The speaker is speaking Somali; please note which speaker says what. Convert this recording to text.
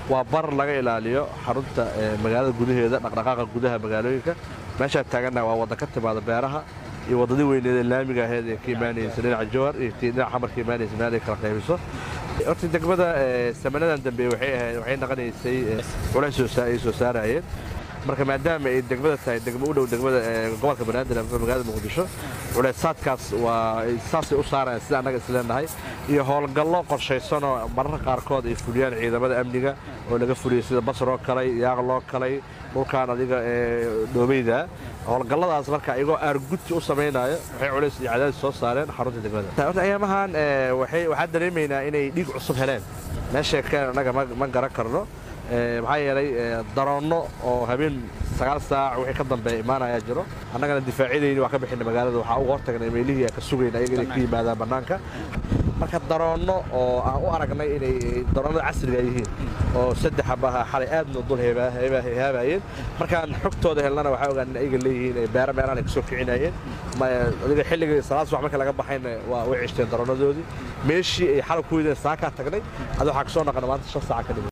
Speaker 1: waa bar laga ilaaliyo xarunta magaalada gudaheeda dhaqdhaqaaqa gudaha magaalooyinka meeshaan taagannaha waa wadda ka timaada beeraha iyo waddadii weyneed ee laamiga aheyd ee ka imaanaysa dhinaca jowhar iyo tii dhinaca xamar ka imaanaysa meel ay kala qaybiso horta degmada samanadan dambe waxay ahayd waxay naqanaysay culays ay soo saarayeen marka maadaama ay degmada tahay degmo u dhow degmada gobolka banaadir ama magaalada muqdisho culaysaadkaas waa saasay u saarayaan sida annaga isleenahay iyo howlgallo qorshaysanoo mararka qaarkood ay fuliyaan ciidamada amniga oo laga fuliyay sida basroo kalay yaaq loo kalay dhulkaan adiga dhoobeyda howlgalladaas marka iyagoo aargudti u samaynaayo waxay culays iyo cadaadis soo saareen xarunta degmada horta ayaamahan waxaan dareemaynaa inay dhiig cusub heleen meesha keen annaga ma garan karno maxaa yeelay daroonno oo habeen sagaal saac wixii ka dambeeya imaanayaa jiro annagana difaacyadayni waa ka bixina magaalada waxaa uga hortagnay meelihii aan ka sugayna ayaga inay ka yimaadaan bannaanka marka daroonno oo aan u aragnay inay daroonnada casriga yihiin oo saddex abaha xalay aadna dul haabayeen markaan xogtooda helnana waxaa ogaan in ayaga leeyihiin ay beera meelahan ay ka soo kicinayeen adiga xilligii salaad subax marka laga baxayna waa way cishteen daroonnadoodii meeshii ay xalay ku wideen saakaa tagnay adi waxaa ka soo naqana maanta shan saaca ka dhimay